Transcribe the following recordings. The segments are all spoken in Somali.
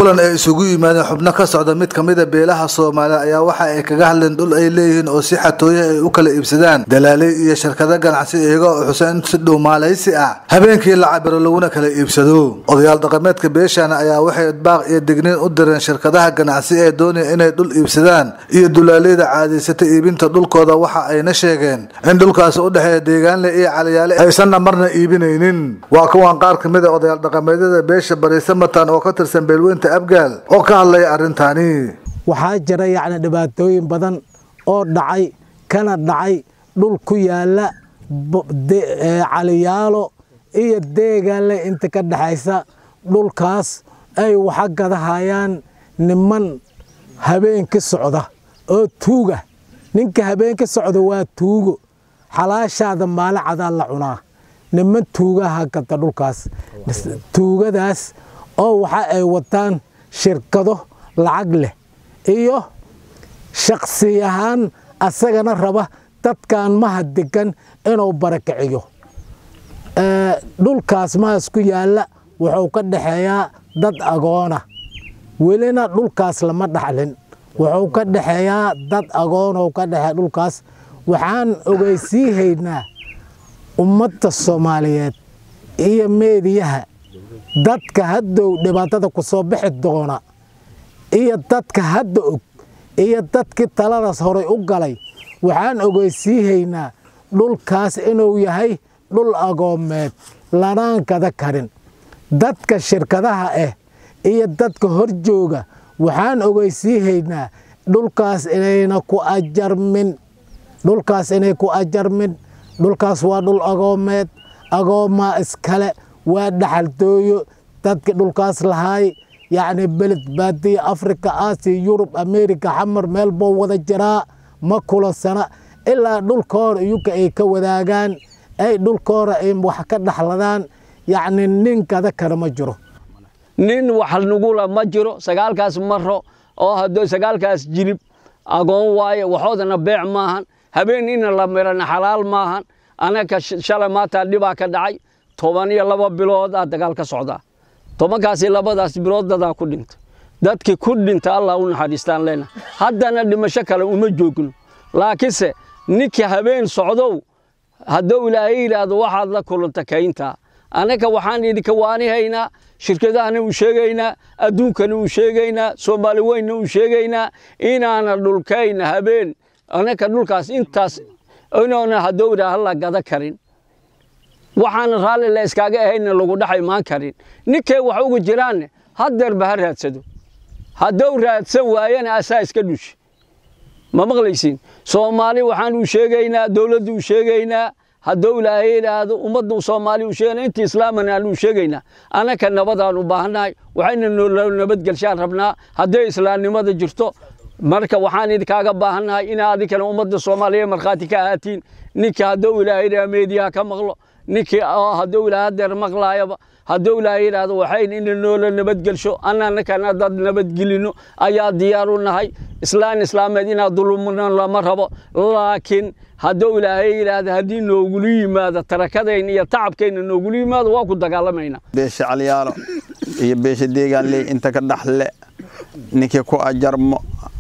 kulan ay isugu yimaadeen xubno ka socda mid kamida beelaha soomaaliya ayaa waxa ay kaga hadleen dhul ay leeyihiin oo si xatooye ay u kala iibsadaan dalaaley iyo shirkado ganacsi iyaga oo xuseen si dhuumaalaysi ah habeenkii la cabiro laguna kala iibsado odayaal dhaqameedka beeshaana ayaa waxay baaq iyo digniin u direen shirkadaha ganacsi ee doonaya inay dhul iibsadaan iyo dulaaleyda caadaysata iibinta dhulkooda waxa ayna sheegeen in dhulkaasi u dhexeeya deegaanle iyo caliyaale aysanna marna iibinaynin waa kuwan qaar kamida odayaal dhaqameedyada beesha bariise matan oo ka tirsan beelweynta abgaal oo ka hadlaya arrintaani waxaa jira yacni dhibaatooyin badan oo dhacay kana dhacay dhul ku yaala caliyaalo iyo deegaanle inta ka dhexaysa dhulkaas ay waxa gadahayaan niman habeenki socda oo tuuga ninka habeenki socda waa tuugo xalaashaada maalin cadaa la cunaa niman tuugaha gata dhulkaas tuugadaas oo waxa ay wataan shirkado lacag leh iyo shaksi ahaan asagana raba dadkan maha degan inuu barakiciyo dhulkaas mahas ku yaalla wuxuu ka dhexeeyaa dad agoona welina dhulkaas lama dhaxlin wuxuu ka dhexeeyaa dad agoonoo ka dhexeeya dhulkaas waxaan ogeysiihaynaa ummadda soomaaliyeed iyo meediyaha dadka haddow dhibaatada ku soo bixi doona iyo dadka hadda og iyo dadkii taladaas horay u galay waxaan ogeysiihaynaa dhulkaas inuu yahay dhul agoomeed lanaan kada karin dadka shirkadaha ah iyo dadka hor jooga waxaan ogeysiihaynaa dhulkaas inayna ku ajarmin dhulkaas inay ku ajarmin dhulkaas waa dhul agoomeed agoomaa iskale waa dhaxaltooyo dadkii dhulkaas lahaay yacni beled baadiya afrika aasiya yurub amerika xamar meel boo wada jiraa ma kulansana ilaa dhulkoora iyuka ay ka wadaagaan ay dhulkoora ay wax ka dhaxladaan yacni nin kada kale ma jiro nin wax nugula ma jiro sagaalkaas maro oo haddoo sagaalkaas jilib agoon waaye waxoodana beec maahan habeen ina la mirana xalaal maahan anaka shalay maanta dhibaa ka dhacay toban iyo laba bilood aa dagaal ka socdaa tobankaasi labadaas bilood dadaa ku dhintay dadkii ku dhinta allah u naxariistaan leena haddana dhimasho kale uma joogno laakiinse ninkii habeen socdow hadduu ilaahay yidhaahdo waxaad la kulanta kayntaa annaka waxaan idinka waanihaynaa shirkadahana uu sheegaynaa adduunkana uu sheegaynaa soomaali weynna uu sheegaynaa inaana dhulkayna habeen annaka dhulkaas intaas inoona hadduu idhaa hala gada karin waxaana raalli la iskaaga ahayna lagu dhex imaan karin ninkay wax uga jiraanne haddeerba ha raadsado hadduu raadsan waayana asaa iska dhushi ma maqlaysiin soomaali waxaan uu sheegaynaa dowladda uu sheegaynaa hadduu ilaahay idhaahdo ummadda soomaali uu sheegaynaa inta islaamana aan uu sheegaynaa annaka nabadaan u baahannahay waxayna noo nabadgelshaan rabnaa hadday islaamnimada jirto marka waxaan idinkaaga baahannahay inaa adinkana ummadda soomaaliya markhaati ka ahaatiin ninkii hadduu ilaahay idhaha meediyaha ka maqlo ninkii hadduu ilaahay hadeer maqlaayaba hadduu ilaahay yidhaahdo waxayn ina noola nabadgelsho annanakana dad nabadgelino ayaa diyaar u nahay islaan islaameed inaa dulumna lama rabo laakiin hadduu ilaahay yidhaahdo haddii noogula yimaado tarakadayna iyo tacabkayna noogula yimaado waa ku dagaalamaynaa beesha calyaalo iyo beesha deegaanley inta ka dhaxle ninkii ku ajarmo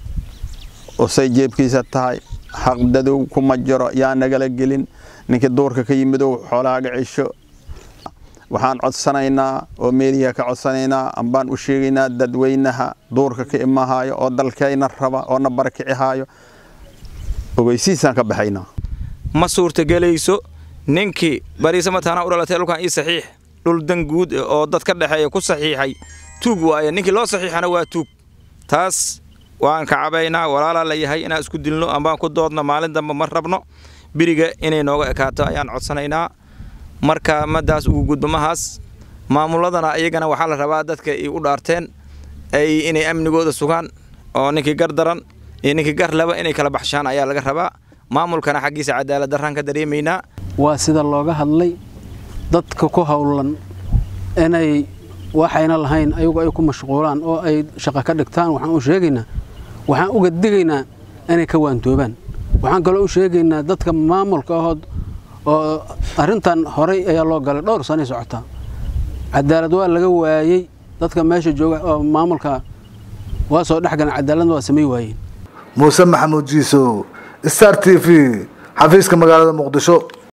usay jeebkiisa tahay xaqdadow kuma jiro yaa nagala gelin ninkii duurka ka yimidow xoolahaaga cisho waxaan codsanaynaa oo meeliya ka codsanaynaa ambaan u sheegaynaa dadweynaha duurka ka imahaayo oo dalkayna raba oo na barakicihaayo ogeysiisaan ka baxaynaa ma suurtagelayso ninkii bariise mataana u dhalatay dhulkan ii saxiix dhul dan guud oo dad ka dhexeeya ku saxiixay tuug waaye ninkii loo saxiixana waa tuug taas waan ka cabaynaa walaalaa la yahay inaan isku dilno ambaan ku doodno maalin dambe ma rabno biriga inay nooga ekaato ayaan codsanaynaa marka madaas ugu gudbamahaas maamuladana iyagana waxaa la rabaa dadka ay u dhaarteen ay inay amnigooda sugaan oo ninkii gar daran iyo ninkii gar laba inay kala baxshaan ayaa laga rabaa maamulkana xaggiisa cadaalad darraan ka dareemaynaa waa sida looga hadlay dadka ku howlan inay waxayna lahayn ayagu ay ku mashquulaan oo ay shaqo ka dhigtaan waxaan u sheegaynaa waxaan uga digaynaa inay ka waantoobaan waxaan kaloo u sheegaynaa dadka maamulka ahood oo arrintan horay ayaa loo galay dhowr sanay socotaa cadaalad waa laga waayey dadka meesha jooga oo maamulka waa soo dhexgalan cadaaladna waa samay waayeen muuse maxamuud jiisow star t v xafiiska magaalada muqdisho